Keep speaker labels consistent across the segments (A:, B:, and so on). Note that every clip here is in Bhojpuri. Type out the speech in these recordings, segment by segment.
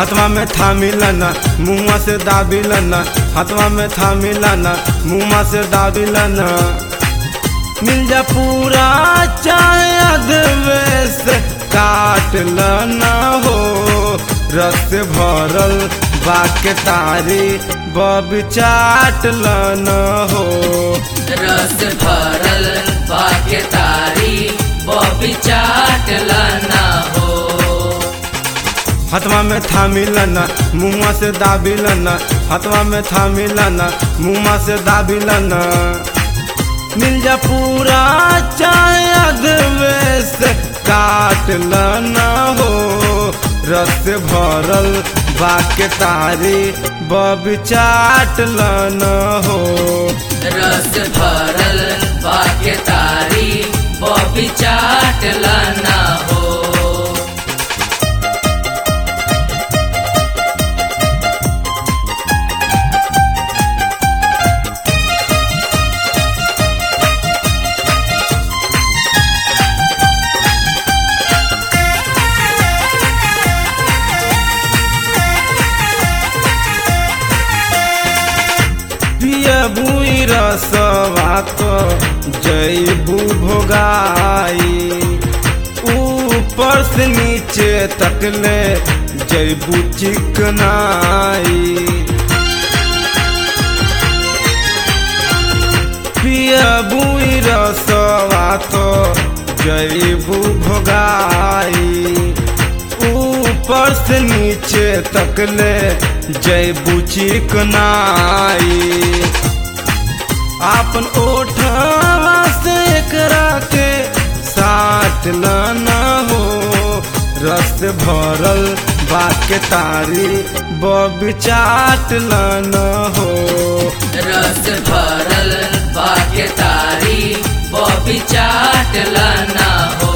A: हाथवा में थामिलन मुँह से दाबिलन हाथवा में थामिलन मुँह से दाबिलन मिल जा पूरा चाहे अधवेश काट लना हो रस भरल बाके तारी बब चाट लना हो
B: रस भरल बाके तारी बॉबी चाट लाना हो
A: हथवा में थामिलन मुँह से दाबिलन हथवा में थामिलन मुँह से दाबिलन मिल जा पूरा चाहे अधवेश काट लना हो रस भरल बाके तारी बब चाट लना हो
B: रस भरल बाके तारी बॉबी चाट लाना हो
A: पियबुई रसवा तो जैबू भोगाई ऊपर से नीचे तकले जैबू चिकनाई पियबुई रसवा तो जैबू भोगाई ऊपर से नीचे तकले जैबू चिकनाई आपन ओठवा से करा के साथ लाना हो रस भरल बाके तारी बब चाट लाना हो
B: रस भरल बाके तारी बॉबी चाट लाना हो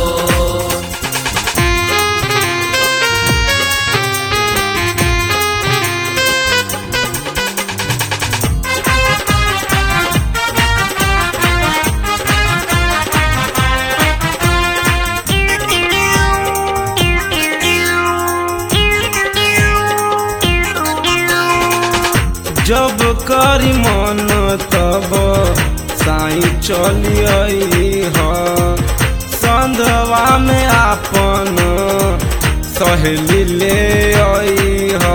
A: जब करी मन तब साई चलिए ह संधवा में आपन सहेली ले आई ह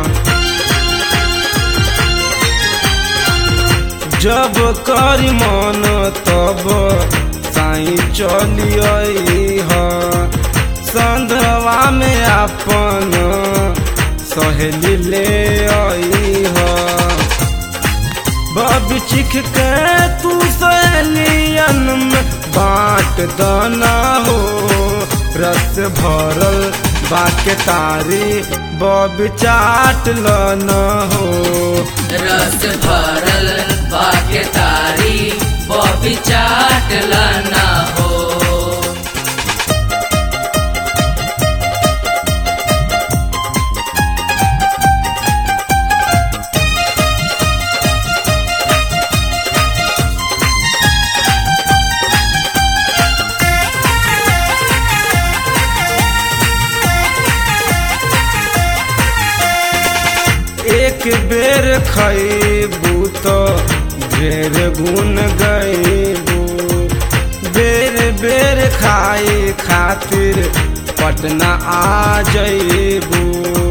A: जब करी मन तब साई चलिए ह संधवा में आपन सहेली ले आई ह बब चिख के तू सहेलियन में बाँट दाना हो रस भरल बाके तारी बब चाट लना हो
B: रस भरल बाके तारी बॉबी चाट लाना हो
A: एक बेर खैबू तो ढेर गुण गैबू बेर बेर खाए खातिर पटना आ जैबू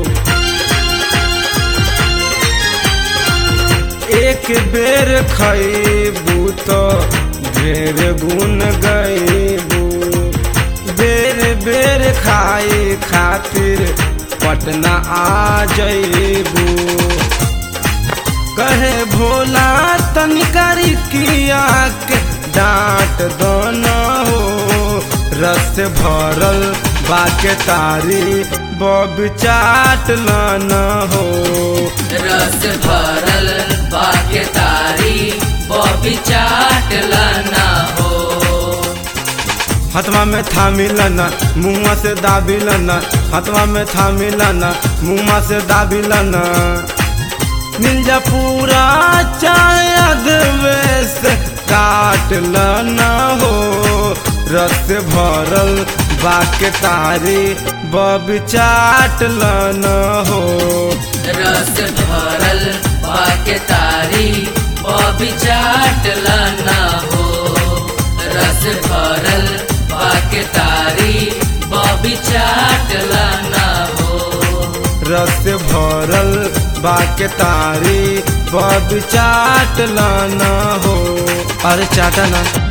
A: एक बेर खैबू तो ढेर गुण गैबू बेर बेर खाए खातिर पटना आ जैबू कहे भोला तनिकारी किया के डांट दोना हो रस भरल बाके तारी बब चाट लाना हो
B: रस भरल बाके तारी बॉबी चाट लाना हो
A: हथवा में थामिलन मुँह से दाबिलन हथवा में थामिलन मुँह से दाबिलन मिल जा पूरा चाहे अधवेश काट लना हो रस भरल बाके तारी बबी चाट लन हो
B: रस भरल बाके तारी बॉबी चाट लाना हो रस भरल बाके तारी बॉबी चाट लाना हो
A: रस भरल बाके तारी बबी चाट लन हो अरे चाटा ना